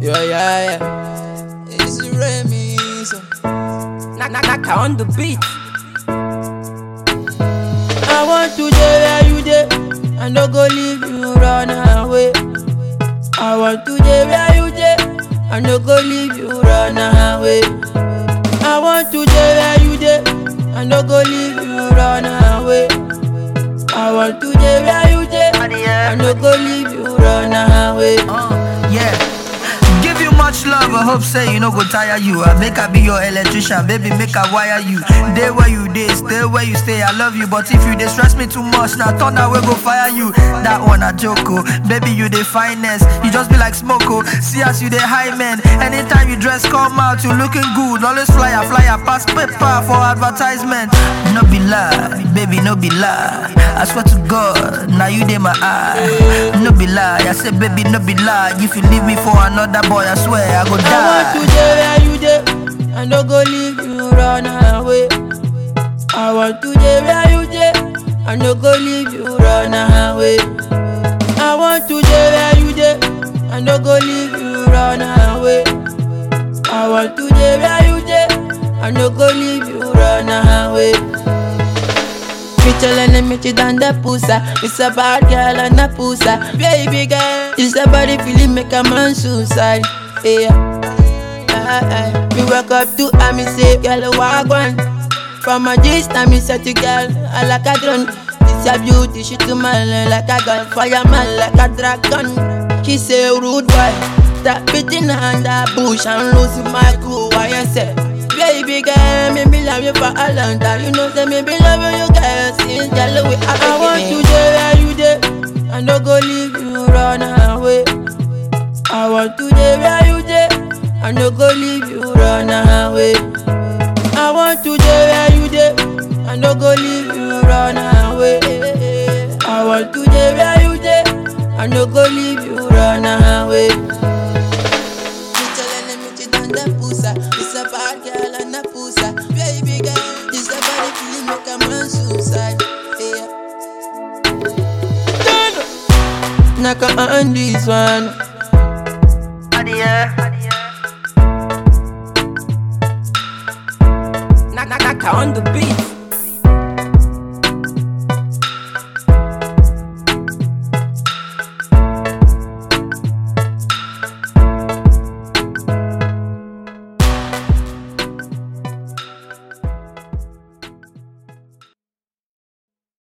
Yeah, yeah, yeah. It's Remy. So. Knock, knock, knock on the beat. I want to dey where you dey. I no go leave you run away. I want to dey where you dey. I no go leave you run away. I want to dey where you dey. I no go leave you run away. I want to dey where you dey. I no go leave you run away. Uh, yeah. Give you much love, I hope say you no go tire you. I make I be your electrician, baby, make I wire you. Day where you day, stay where you stay. I love you, but if you dey stress me too much, now turn that way go fire you. That one a joke, oh. baby, you dey finest. You just be like smoke, oh. See as you dey high man. Anytime you dress, come out, you looking good. Always flyer, flyer, pass paper for advertisement. No be lie, baby, no be lie. I swear to God, now you dey my eye. No be lie, I say baby, no be lie. If you leave me for another boy, I swear I go I want to die. dey where you dey. I no go leave you run away. I want to dey where you dey. I no go leave you run away. I want to dey where you dey. I no go leave you run away. I want to dey where you dey. I no go leave you run away. Me chillin' me chillin' down the pussa. It's a bad girl and a pussa. Baby girl, it's a body feeling make a man suicide. Yeah. Ah, ah. Me wake up to her, me say, girl, walk one. From a distance, me say to girl, I like a drone. It's a beauty, she to man like a gun. Fireman like a dragon. She say, rude boy, stop beating under bush and losing my cool. Why you say? Baby girl, me be love you for a long time. You know, say me be loving you, girl. Since girl, we are I want to dey where you dey. I no go leave you run away. I want to dey where you dey. I no go leave you run away. I want to dey where you dey. I no go leave you run away. I want to dey where you dey. I no go leave you run away. Me telling me to done the pussa. It's a bad girl and a pussa. Baby girl, this a body feeling make a man suicide. Yeah. Done. Knock on this one. Yeah. Knock, knock, knock on the beat.